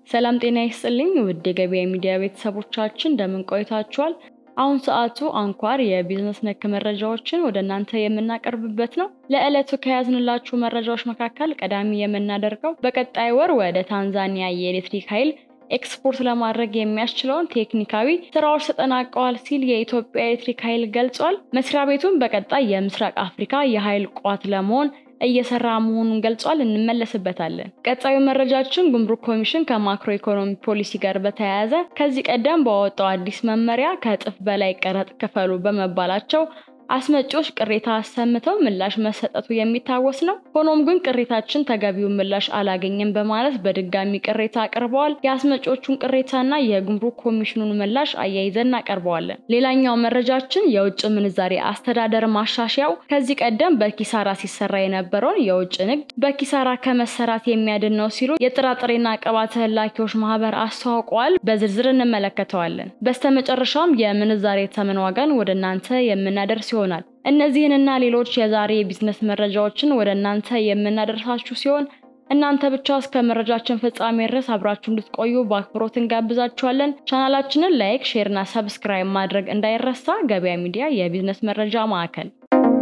ሰላም ጤና ይስጥልኝ ውድ የገበያ ሚዲያ ቤተሰቦቻችን እንደምን ቆይታችኋል? አሁን ሰዓቱ አንኳር የቢዝነስ ነክ መረጃዎችን ወደ እናንተ የምናቀርብበት ነው። ለዕለቱ ከያዝንላችሁ መረጃዎች መካከል ቀዳሚ የምናደርገው በቀጣይ ወር ወደ ታንዛኒያ የኤሌክትሪክ ኃይል ኤክስፖርት ለማድረግ የሚያስችለውን ቴክኒካዊ ስራዎች ተጠናቀዋል ሲል የኢትዮጵያ ኤሌክትሪክ ኃይል ገልጿል። መስሪያ ቤቱም በቀጣይ የምስራቅ አፍሪካ የኃይል ቋት ለመሆን እየሰራ መሆኑን ገልጿል። እንመለስበታለን። ቀጣዩ መረጃችን ጉምሩክ ኮሚሽን ከማክሮ ኢኮኖሚ ፖሊሲ ጋር በተያያዘ ከዚህ ቀደም በወጣው አዲስ መመሪያ ከእጥፍ በላይ ቀረጥ ክፈሉ በመባላቸው አስመጪዎች ቅሬታ አሰምተው ምላሽ መሰጠቱ የሚታወስ ነው። ሆኖም ግን ቅሬታችን ተገቢውን ምላሽ አላገኘም በማለት በድጋሚ ቅሬታ አቅርበዋል። የአስመጪዎቹን ቅሬታና የጉምሩክ ኮሚሽኑን ምላሽ አያይዘን እናቀርበዋለን። ሌላኛው መረጃችን የውጭ ምንዛሬ አስተዳደር ማሻሻያው ከዚህ ቀደም በኪሳራ ሲሰራ የነበረውን የውጭ ንግድ በኪሳራ ከመሰራት የሚያድን ነው ሲሉ የጥራጥሬና ቅባት ላኪዎች ማህበር አስተዋውቀዋል። በዝርዝር እንመለከተዋለን። በስተመጨረሻም የምንዛሬ ተመን ዋጋን ወደ እናንተ የምናደርስ ይሆናል። እነዚህንና ሌሎች የዛሬ የቢዝነስ መረጃዎችን ወደ እናንተ የምናደርሳችሁ ሲሆን እናንተ ብቻ እስከ መረጃችን ፍጻሜ ድረስ አብራችሁ እንድትቆዩ በአክብሮት እንጋብዛችኋለን። ቻናላችንን ላይክ፣ ሼር እና ሰብስክራይብ ማድረግ እንዳይረሳ። ገበያ ሚዲያ የቢዝነስ መረጃ ማዕከል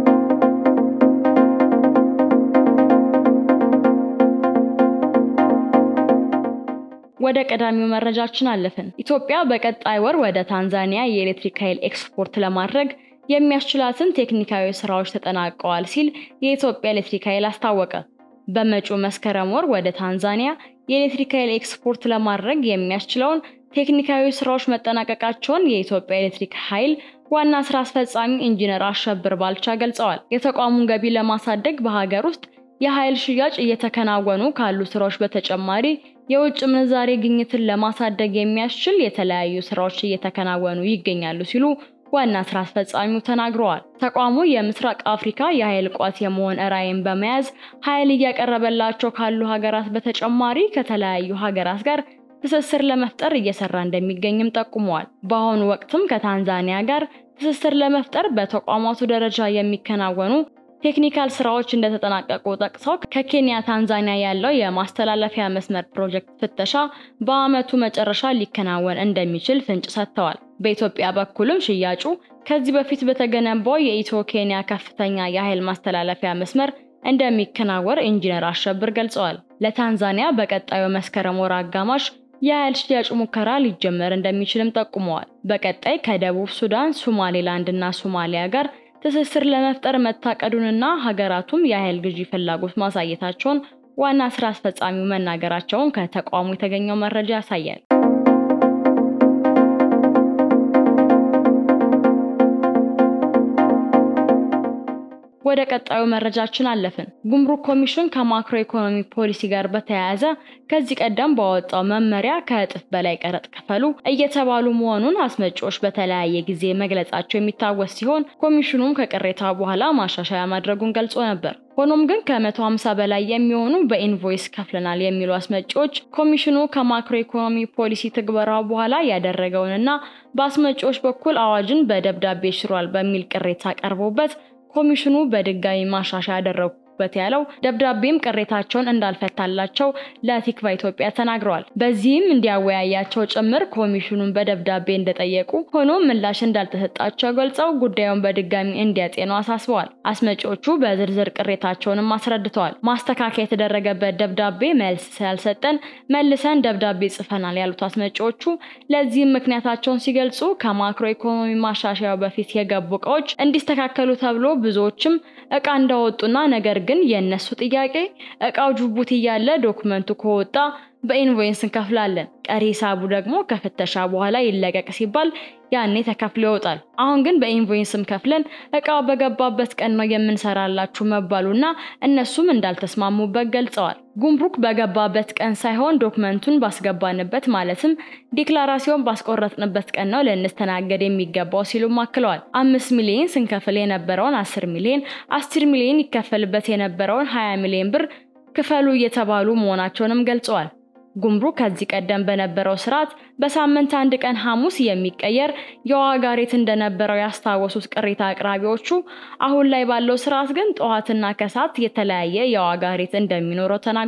ወደ ቀዳሚው መረጃችን አለፍን። ኢትዮጵያ በቀጣይ ወር ወደ ታንዛኒያ የኤሌክትሪክ ኃይል ኤክስፖርት ለማድረግ የሚያስችላትን ቴክኒካዊ ስራዎች ተጠናቀዋል ሲል የኢትዮጵያ ኤሌክትሪክ ኃይል አስታወቀ። በመጪው መስከረም ወር ወደ ታንዛኒያ የኤሌክትሪክ ኃይል ኤክስፖርት ለማድረግ የሚያስችለውን ቴክኒካዊ ስራዎች መጠናቀቃቸውን የኢትዮጵያ ኤሌክትሪክ ኃይል ዋና ስራ አስፈጻሚ ኢንጂነር አሸብር ባልቻ ገልጸዋል። የተቋሙን ገቢ ለማሳደግ በሀገር ውስጥ የኃይል ሽያጭ እየተከናወኑ ካሉ ስራዎች በተጨማሪ የውጭ ምንዛሬ ግኝትን ለማሳደግ የሚያስችል የተለያዩ ስራዎች እየተከናወኑ ይገኛሉ ሲሉ ዋና ስራ አስፈጻሚው ተናግረዋል። ተቋሙ የምስራቅ አፍሪካ የኃይል ቋት የመሆን ራዕይን በመያዝ ኃይል እያቀረበላቸው ካሉ ሀገራት በተጨማሪ ከተለያዩ ሀገራት ጋር ትስስር ለመፍጠር እየሰራ እንደሚገኝም ጠቁመዋል። በአሁኑ ወቅትም ከታንዛኒያ ጋር ትስስር ለመፍጠር በተቋማቱ ደረጃ የሚከናወኑ ቴክኒካል ስራዎች እንደተጠናቀቁ ጠቅሰው ከኬንያ ታንዛኒያ ያለው የማስተላለፊያ መስመር ፕሮጀክት ፍተሻ በዓመቱ መጨረሻ ሊከናወን እንደሚችል ፍንጭ ሰጥተዋል። በኢትዮጵያ በኩልም ሽያጩ ከዚህ በፊት በተገነባው የኢትዮ ኬንያ ከፍተኛ የኃይል ማስተላለፊያ መስመር እንደሚከናወን ኢንጂነር አሸብር ገልጸዋል። ለታንዛኒያ በቀጣዩ መስከረም ወር አጋማሽ የኃይል ሽያጭ ሙከራ ሊጀመር እንደሚችልም ጠቁመዋል። በቀጣይ ከደቡብ ሱዳን፣ ሶማሌላንድ እና ሶማሊያ ጋር ትስስር ለመፍጠር መታቀዱንና ሀገራቱም የኃይል ግዢ ፍላጎት ማሳየታቸውን ዋና ስራ አስፈጻሚው መናገራቸውን ከተቋሙ የተገኘው መረጃ ያሳያል። ወደ ቀጣዩ መረጃችን አለፍን። ጉምሩክ ኮሚሽን ከማክሮ ኢኮኖሚ ፖሊሲ ጋር በተያያዘ ከዚህ ቀደም ባወጣው መመሪያ ከእጥፍ በላይ ቀረጥ ክፈሉ እየተባሉ መሆኑን አስመጪዎች በተለያየ ጊዜ መግለጻቸው የሚታወስ ሲሆን ኮሚሽኑም ከቅሬታ በኋላ ማሻሻያ ማድረጉን ገልጾ ነበር። ሆኖም ግን ከ150 በላይ የሚሆኑ በኢንቮይስ ከፍለናል የሚሉ አስመጪዎች ኮሚሽኑ ከማክሮ ኢኮኖሚ ፖሊሲ ትግበራው በኋላ ያደረገውንና በአስመጪዎች በኩል አዋጅን በደብዳቤ ሽሯል በሚል ቅሬታ ቀርቦበት ኮሚሽኑ በድጋሚ ማሻሻያ ያደረጉበት ያለው ደብዳቤም ቅሬታቸውን እንዳልፈታላቸው ለቲክቫ ኢትዮጵያ ተናግረዋል። በዚህም እንዲያወያያቸው ጭምር ኮሚሽኑን በደብዳቤ እንደጠየቁ ሆኖም ምላሽ እንዳልተሰጣቸው ገልጸው ጉዳዩን በድጋሚ እንዲያጤኑ አሳስበዋል። አስመጪዎቹ በዝርዝር ቅሬታቸውንም አስረድተዋል። ማስተካከያ የተደረገበት ደብዳቤ መልስ ስላልሰጠን መልሰን ደብዳቤ ጽፈናል ያሉት አስመጪዎቹ ለዚህም ምክንያታቸውን ሲገልጹ ከማክሮ ኢኮኖሚ ማሻሻያው በፊት የገቡ እቃዎች እንዲስተካከሉ ተብሎ ብዙዎችም እቃ እንዳወጡና ነገር ግን የእነሱ ጥያቄ እቃው ጅቡቲ እያለ ዶክመንቱ ከወጣ በኢንቮይስ እንከፍላለን፣ ቀሪ ሂሳቡ ደግሞ ከፍተሻ በኋላ ይለቀቅ ሲባል ያኔ ተከፍሎ ይወጣል። አሁን ግን በኢንቮይስም ከፍለን እቃው በገባበት ቀን ነው የምንሰራላችሁ መባሉና እነሱም እንዳልተስማሙበት ገልጸዋል። ጉምሩክ በገባበት ቀን ሳይሆን ዶክመንቱን ባስገባንበት ማለትም ዲክላራሲዮን ባስቆረጥንበት ቀን ነው ልንስተናገድ የሚገባው ሲሉም አክለዋል። አምስት ሚሊዮን ስንከፍል የነበረውን አስር ሚሊዮን፣ አስር ሚሊዮን ይከፈልበት የነበረውን ሀያ ሚሊዮን ብር ክፈሉ እየተባሉ መሆናቸውንም ገልጸዋል። ጉምሩክ ከዚህ ቀደም በነበረው ስርዓት በሳምንት አንድ ቀን ሐሙስ የሚቀየር የዋጋ ሬት እንደነበረው ያስታወሱት ቅሬታ አቅራቢዎቹ አሁን ላይ ባለው ስርዓት ግን ጠዋትና ከሰዓት የተለያየ የዋጋ ሬት እንደሚኖረው ተናግሯል።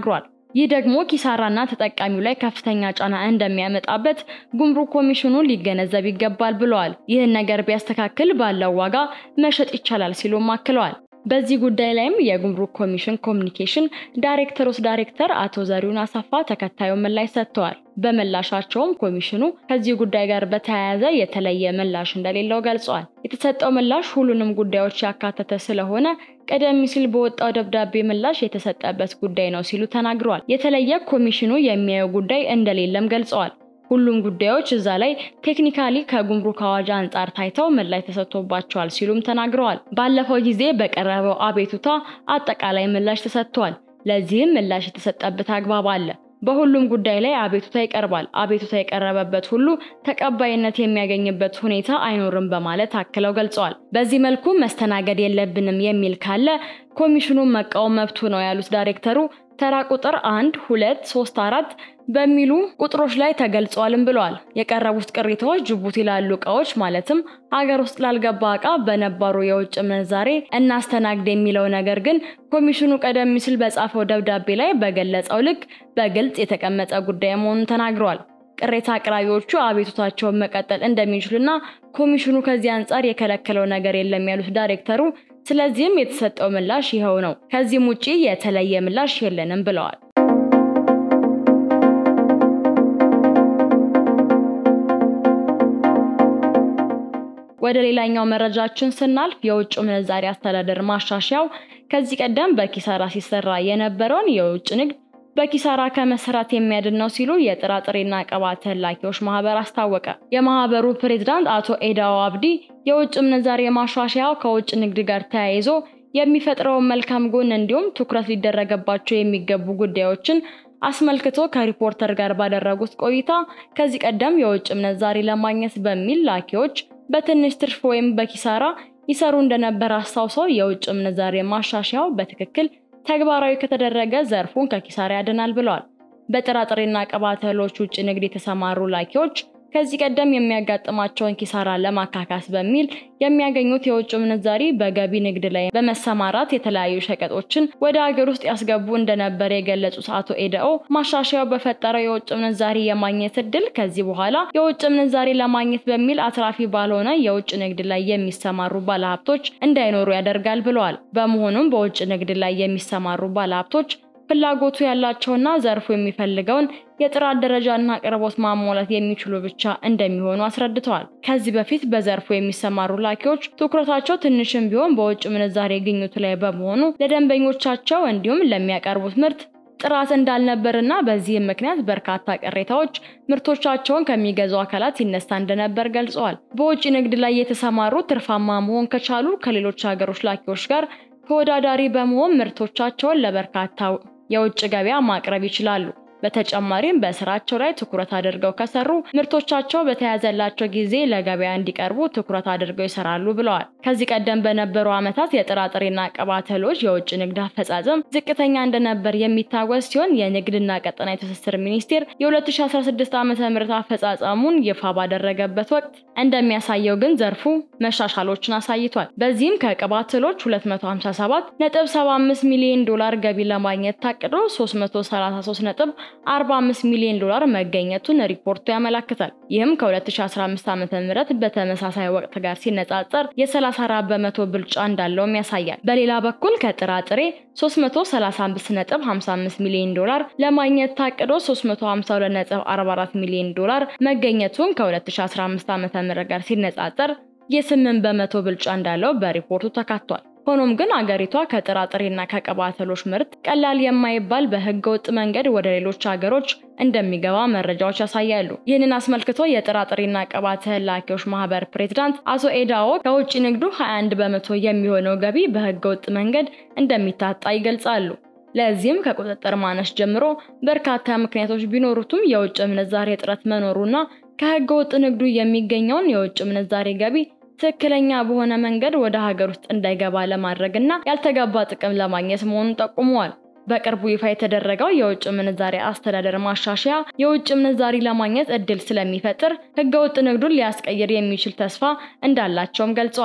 ይህ ደግሞ ኪሳራና ተጠቃሚው ላይ ከፍተኛ ጫና እንደሚያመጣበት ጉምሩክ ኮሚሽኑ ሊገነዘብ ይገባል ብለዋል። ይህን ነገር ቢያስተካክል ባለው ዋጋ መሸጥ ይቻላል ሲሉም አክለዋል። በዚህ ጉዳይ ላይም የጉምሩክ ኮሚሽን ኮሚኒኬሽን ዳይሬክተሮች ዳይሬክተር አቶ ዘሪሁን አሰፋ ተከታዩን ምላሽ ሰጥተዋል። በምላሻቸውም ኮሚሽኑ ከዚህ ጉዳይ ጋር በተያያዘ የተለየ ምላሽ እንደሌለው ገልጸዋል። የተሰጠው ምላሽ ሁሉንም ጉዳዮች ያካተተ ስለሆነ ቀደም ሲል በወጣው ደብዳቤ ምላሽ የተሰጠበት ጉዳይ ነው ሲሉ ተናግረዋል። የተለየ ኮሚሽኑ የሚያየው ጉዳይ እንደሌለም ገልጸዋል። ሁሉም ጉዳዮች እዛ ላይ ቴክኒካሊ ከጉምሩክ አዋጅ አንጻር ታይተው ምላሽ ተሰጥቶባቸዋል ሲሉም ተናግረዋል። ባለፈው ጊዜ በቀረበው አቤቱታ አጠቃላይ ምላሽ ተሰጥቷል። ለዚህም ምላሽ የተሰጠበት አግባብ አለ። በሁሉም ጉዳይ ላይ አቤቱታ ይቀርባል። አቤቱታ የቀረበበት ሁሉ ተቀባይነት የሚያገኝበት ሁኔታ አይኖርም በማለት አክለው ገልጸዋል። በዚህ መልኩ መስተናገድ የለብንም የሚል ካለ ኮሚሽኑን መቃወም መብቱ ነው ያሉት ዳይሬክተሩ ተራ ቁጥር አንድ ሁለት ሶስት አራት በሚሉ ቁጥሮች ላይ ተገልጿልም ብለዋል። የቀረቡት ቅሬታዎች ጅቡቲ ላሉ እቃዎች ማለትም ሀገር ውስጥ ላልገባ እቃ በነባሩ የውጭ ምንዛሬ እናስተናግድ የሚለው ነገር ግን ኮሚሽኑ ቀደም ሲል በጻፈው ደብዳቤ ላይ በገለጸው ልክ በግልጽ የተቀመጠ ጉዳይ መሆኑን ተናግረዋል። ቅሬታ አቅራቢዎቹ አቤቱታቸውን መቀጠል እንደሚችሉና ኮሚሽኑ ከዚህ አንጻር የከለከለው ነገር የለም ያሉት ዳይሬክተሩ ስለዚህም የተሰጠው ምላሽ ይኸው ነው። ከዚህም ውጪ የተለየ ምላሽ የለንም ብለዋል። ወደ ሌላኛው መረጃችን ስናልፍ የውጭ ምንዛሪ አስተዳደር ማሻሻያው ከዚህ ቀደም በኪሳራ ሲሰራ የነበረውን የውጭ ንግድ በኪሳራ ከመሰራት የሚያድን ነው ሲሉ የጥራጥሬና ቅባት ላኪዎች ማህበር አስታወቀ። የማህበሩ ፕሬዝዳንት አቶ ኤዳኦ አብዲ የውጭ ምንዛሬ ማሻሻያው ከውጭ ንግድ ጋር ተያይዞ የሚፈጥረውን መልካም ጎን እንዲሁም ትኩረት ሊደረገባቸው የሚገቡ ጉዳዮችን አስመልክቶ ከሪፖርተር ጋር ባደረጉት ቆይታ ከዚህ ቀደም የውጭ ምንዛሬ ለማግኘት በሚል ላኪዎች በትንሽ ትርፍ ወይም በኪሳራ ይሰሩ እንደነበር አስታውሰው የውጭ ምንዛሬ ማሻሻያው በትክክል ተግባራዊ ከተደረገ ዘርፉን ከኪሳራ ያድናል ብለዋል። በጥራጥሬና ቅባት እህሎች ውጭ ንግድ የተሰማሩ ላኪዎች ከዚህ ቀደም የሚያጋጥማቸውን ኪሳራ ለማካካስ በሚል የሚያገኙት የውጭ ምንዛሪ በገቢ ንግድ ላይ በመሰማራት የተለያዩ ሸቀጦችን ወደ ሀገር ውስጥ ያስገቡ እንደነበር የገለጹት አቶ ኤደኦ ማሻሻያው በፈጠረው የውጭ ምንዛሪ የማግኘት እድል ከዚህ በኋላ የውጭ ምንዛሪ ለማግኘት በሚል አትራፊ ባልሆነ የውጭ ንግድ ላይ የሚሰማሩ ባለሀብቶች እንዳይኖሩ ያደርጋል ብለዋል። በመሆኑም በውጭ ንግድ ላይ የሚሰማሩ ባለሀብቶች ፍላጎቱ ያላቸውና ዘርፉ የሚፈልገውን የጥራት ደረጃና አቅርቦት ማሟላት የሚችሉ ብቻ እንደሚሆኑ አስረድተዋል። ከዚህ በፊት በዘርፉ የሚሰማሩ ላኪዎች ትኩረታቸው ትንሽም ቢሆን በውጭ ምንዛሬ ግኝቱ ላይ በመሆኑ ለደንበኞቻቸው እንዲሁም ለሚያቀርቡት ምርት ጥራት እንዳልነበርና በዚህም ምክንያት በርካታ ቅሬታዎች ምርቶቻቸውን ከሚገዙ አካላት ይነሳ እንደነበር ገልጸዋል። በውጭ ንግድ ላይ የተሰማሩ ትርፋማ መሆን ከቻሉ ከሌሎች ሀገሮች ላኪዎች ጋር ተወዳዳሪ በመሆን ምርቶቻቸውን ለበርካታ የውጭ ገበያ ማቅረብ ይችላሉ። በተጨማሪም በስራቸው ላይ ትኩረት አድርገው ከሰሩ ምርቶቻቸው በተያዘላቸው ጊዜ ለገበያ እንዲቀርቡ ትኩረት አድርገው ይሰራሉ ብለዋል። ከዚህ ቀደም በነበሩ ዓመታት የጥራጥሬና ቅባት እህሎች የውጭ ንግድ አፈጻጸም ዝቅተኛ እንደነበር የሚታወስ ሲሆን የንግድና ቀጠናዊ ትስስር ሚኒስቴር የ2016 ዓ ም አፈጻጸሙን ይፋ ባደረገበት ወቅት እንደሚያሳየው ግን ዘርፉ መሻሻሎችን አሳይቷል። በዚህም ከቅባት እህሎች 257.75 ሚሊዮን ዶላር ገቢ ለማግኘት ታቅዶ 333 ነጥብ 45 ሚሊዮን ዶላር መገኘቱን ሪፖርቱ ያመላክታል። ይህም ከ2015 ዓ.ም በተመሳሳይ ወቅት ጋር ሲነጻጸር የ34 በመቶ ብልጫ እንዳለውም ያሳያል። በሌላ በኩል ከጥራጥሬ 335.55 ሚሊዮን ዶላር ለማግኘት ታቅዶ 352.44 ሚሊዮን ዶላር መገኘቱን ከ2015 ዓ.ም ጋር ሲነጻጸር የ8 በመቶ ብልጫ እንዳለው በሪፖርቱ ተካቷል። ሆኖም ግን አገሪቷ ከጥራጥሬና ከቅባት እህሎች ምርት ቀላል የማይባል በህገ ወጥ መንገድ ወደ ሌሎች ሀገሮች እንደሚገባ መረጃዎች ያሳያሉ። ይህንን አስመልክቶ የጥራጥሬና ቅባት እህል ላኪዎች ማህበር ፕሬዝዳንት አቶ ኤዳኦ ከውጭ ንግዱ 21 በመቶ የሚሆነው ገቢ በህገ ወጥ መንገድ እንደሚታጣ ይገልጻሉ። ለዚህም ከቁጥጥር ማነስ ጀምሮ በርካታ ምክንያቶች ቢኖሩትም የውጭ ምንዛሬ እጥረት መኖሩና ከህገ ወጥ ንግዱ የሚገኘውን የውጭ ምንዛሬ ገቢ ትክክለኛ በሆነ መንገድ ወደ ሀገር ውስጥ እንዳይገባ ለማድረግ እና ያልተገባ ጥቅም ለማግኘት መሆኑን ጠቁመዋል። በቅርቡ ይፋ የተደረገው የውጭ ምንዛሬ አስተዳደር ማሻሻያ የውጭ ምንዛሪ ለማግኘት እድል ስለሚፈጥር ህገወጥ ንግዱን ሊያስቀይር የሚችል ተስፋ እንዳላቸውም ገልጸዋል።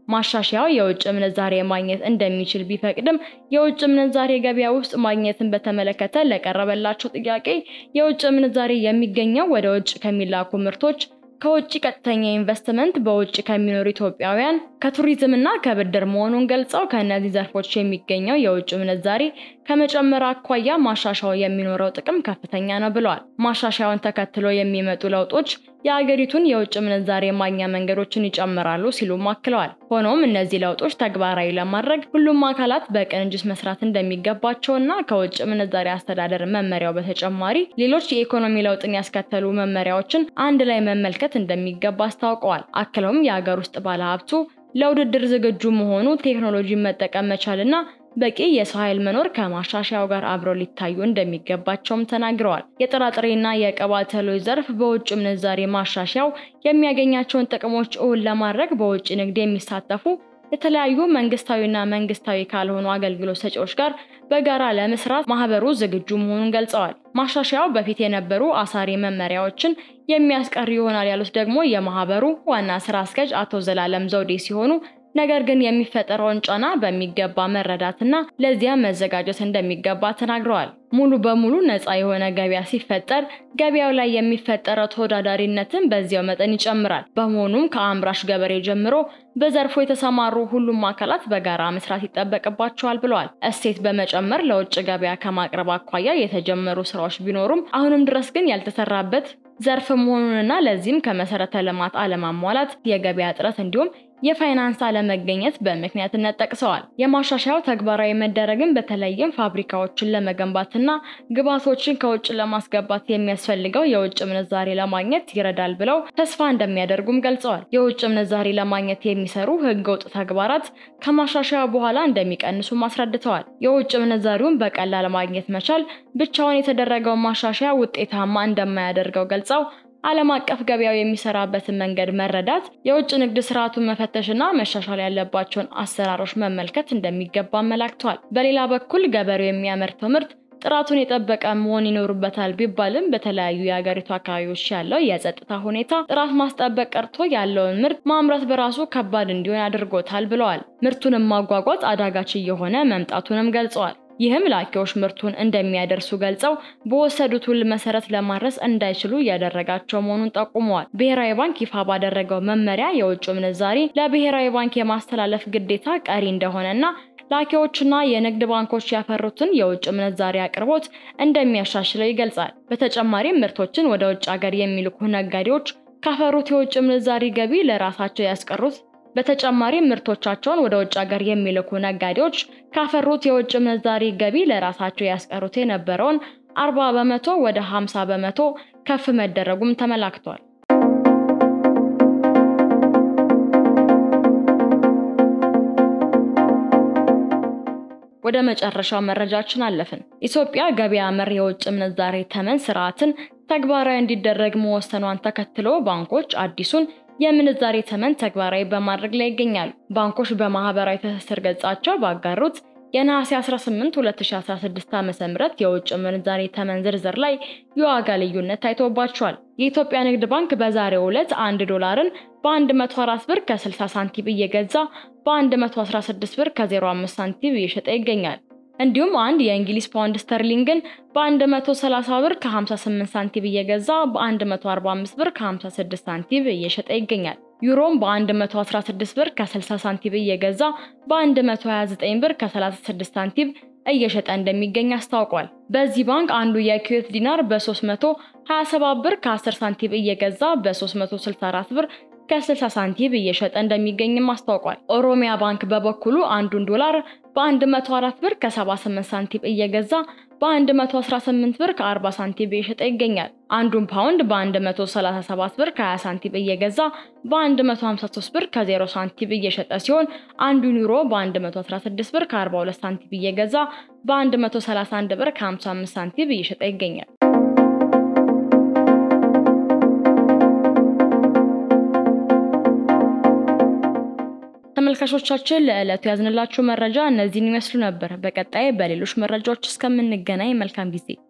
ማሻሻያው የውጭ ምንዛሬ ማግኘት እንደሚችል ቢፈቅድም የውጭ ምንዛሬ ገበያ ውስጥ ማግኘትን በተመለከተ ለቀረበላቸው ጥያቄ የውጭ ምንዛሬ የሚገኘው ወደ ውጭ ከሚላኩ ምርቶች ከውጭ ቀጥተኛ ኢንቨስትመንት በውጭ ከሚኖሩ ኢትዮጵያውያን ከቱሪዝም እና ከብድር መሆኑን ገልጸው ከእነዚህ ዘርፎች የሚገኘው የውጭ ምንዛሬ ከመጨመር አኳያ ማሻሻያው የሚኖረው ጥቅም ከፍተኛ ነው ብለዋል። ማሻሻያውን ተከትሎ የሚመጡ ለውጦች የአገሪቱን የውጭ ምንዛሬ ማግኛ መንገዶችን ይጨምራሉ ሲሉም አክለዋል። ሆኖም እነዚህ ለውጦች ተግባራዊ ለማድረግ ሁሉም አካላት በቅንጅት መስራት እንደሚገባቸውና ከውጭ ምንዛሬ አስተዳደር መመሪያው በተጨማሪ ሌሎች የኢኮኖሚ ለውጥን ያስከተሉ መመሪያዎችን አንድ ላይ መመልከት እንደሚገባ አስታውቀዋል። አክለውም የሀገር ውስጥ ባለሀብቱ ለውድድር ዝግጁ መሆኑ፣ ቴክኖሎጂን መጠቀም መቻልና በቂ የሰው ኃይል መኖር ከማሻሻያው ጋር አብረው ሊታዩ እንደሚገባቸውም ተናግረዋል። የጥራጥሬና የቅባት እህሎች ዘርፍ በውጭ ምንዛሬ ማሻሻያው የሚያገኛቸውን ጥቅሞች እውን ለማድረግ በውጭ ንግድ የሚሳተፉ የተለያዩ መንግስታዊና መንግስታዊ ካልሆኑ አገልግሎት ሰጪዎች ጋር በጋራ ለመስራት ማህበሩ ዝግጁ መሆኑን ገልጸዋል። ማሻሻያው በፊት የነበሩ አሳሪ መመሪያዎችን የሚያስቀር ይሆናል ያሉት ደግሞ የማህበሩ ዋና ስራ አስኪያጅ አቶ ዘላለም ዘውዴ ሲሆኑ ነገር ግን የሚፈጠረውን ጫና በሚገባ መረዳትና ለዚያ መዘጋጀት እንደሚገባ ተናግረዋል። ሙሉ በሙሉ ነፃ የሆነ ገበያ ሲፈጠር ገበያው ላይ የሚፈጠረው ተወዳዳሪነትን በዚያው መጠን ይጨምራል። በመሆኑም ከአምራች ገበሬ ጀምሮ በዘርፉ የተሰማሩ ሁሉም አካላት በጋራ መስራት ይጠበቅባቸዋል ብለዋል። እሴት በመጨመር ለውጭ ገበያ ከማቅረብ አኳያ የተጀመሩ ስራዎች ቢኖሩም አሁንም ድረስ ግን ያልተሰራበት ዘርፍ መሆኑንና ለዚህም ከመሰረተ ልማት አለማሟላት፣ የገበያ እጥረት እንዲሁም የፋይናንስ አለመገኘት በምክንያትነት ጠቅሰዋል። የማሻሻያው ተግባራዊ መደረግን በተለይም ፋብሪካዎችን ለመገንባትና ግብዓቶችን ከውጭ ለማስገባት የሚያስፈልገው የውጭ ምንዛሬ ለማግኘት ይረዳል ብለው ተስፋ እንደሚያደርጉም ገልጸዋል። የውጭ ምንዛሬ ለማግኘት የሚሰሩ ህገወጥ ተግባራት ከማሻሻያው በኋላ እንደሚቀንሱም አስረድተዋል። የውጭ ምንዛሬውን በቀላል ማግኘት መቻል ብቻውን የተደረገው ማሻሻያ ውጤታማ እንደማያደርገው ገልጸው ዓለም አቀፍ ገበያው የሚሰራበትን መንገድ መረዳት፣ የውጭ ንግድ ስርዓቱን መፈተሽና መሻሻል ያለባቸውን አሰራሮች መመልከት እንደሚገባ አመላክተዋል። በሌላ በኩል ገበሬው የሚያመርተው ምርት ጥራቱን የጠበቀ መሆን ይኖርበታል ቢባልም በተለያዩ የሀገሪቱ አካባቢዎች ያለው የጸጥታ ሁኔታ ጥራት ማስጠበቅ ቀርቶ ያለውን ምርት ማምረት በራሱ ከባድ እንዲሆን አድርጎታል ብለዋል። ምርቱንም ማጓጓዝ አዳጋች እየሆነ መምጣቱንም ገልጸዋል። ይህም ላኪዎች ምርቱን እንደሚያደርሱ ገልጸው በወሰዱት ውል መሰረት ለማድረስ እንዳይችሉ እያደረጋቸው መሆኑን ጠቁመዋል። ብሔራዊ ባንክ ይፋ ባደረገው መመሪያ የውጭ ምንዛሪ ለብሔራዊ ባንክ የማስተላለፍ ግዴታ ቀሪ እንደሆነና ላኪዎችና የንግድ ባንኮች ያፈሩትን የውጭ ምንዛሪ አቅርቦት እንደሚያሻሽለው ይገልጻል። በተጨማሪም ምርቶችን ወደ ውጭ ሀገር የሚልኩ ነጋዴዎች ካፈሩት የውጭ ምንዛሪ ገቢ ለራሳቸው ያስቀሩት በተጨማሪም ምርቶቻቸውን ወደ ውጭ ሀገር የሚልኩ ነጋዴዎች ካፈሩት የውጭ ምንዛሪ ገቢ ለራሳቸው ያስቀሩት የነበረውን 40 በመቶ ወደ 50 በመቶ ከፍ መደረጉም ተመላክቷል። ወደ መጨረሻው መረጃችን አለፍን። ኢትዮጵያ ገበያ መር የውጭ ምንዛሬ ተመን ስርዓትን ተግባራዊ እንዲደረግ መወሰኗን ተከትሎ ባንኮች አዲሱን የምንዛሬ ተመን ተግባራዊ በማድረግ ላይ ይገኛሉ። ባንኮች በማህበራዊ ትስስር ገጻቸው ባጋሩት የነሐሴ 18 2016 ዓ.ም የውጭ ምንዛሬ ተመን ዝርዝር ላይ የዋጋ ልዩነት ታይቶባቸዋል። የኢትዮጵያ ንግድ ባንክ በዛሬው ዕለት 1 ዶላርን በ104 ብር ከ60 ሳንቲም እየገዛ በ116 ብር ከ05 ሳንቲም እየሸጠ ይገኛል። እንዲሁም አንድ የእንግሊዝ ፓውንድ ስተርሊንግን በ130 ብር ከ58 ሳንቲም እየገዛ በ145 ብር ከ56 ሳንቲም እየሸጠ ይገኛል። ዩሮም በ116 ብር ከ60 ሳንቲም እየገዛ በ129 ብር ከ36 ሳንቲም እየሸጠ እንደሚገኝ አስታውቋል። በዚህ ባንክ አንዱ የኩዌት ዲናር በ327 ብር ከ10 ሳንቲም እየገዛ በ364 ብር ከ60 ሳንቲም እየሸጠ እንደሚገኝም አስታውቋል። ኦሮሚያ ባንክ በበኩሉ አንዱን ዶላር በ104 ብር ከ78 ሳንቲም እየገዛ በ118 ብር ከ40 ሳንቲም እየሸጠ ይገኛል። አንዱን ፓውንድ በ137 ብር ከ20 ሳንቲም እየገዛ በ153 ብር ከ0 ሳንቲም እየሸጠ ሲሆን አንዱን ዩሮ በ116 ብር ከ42 ሳንቲም እየገዛ በ131 ብር ከ55 ሳንቲም እየሸጠ ይገኛል። ተመልካቾቻችን ለዕለቱ ያዝንላችሁ መረጃ እነዚህን ይመስሉ ነበር። በቀጣይ በሌሎች መረጃዎች እስከምንገናኝ መልካም ጊዜ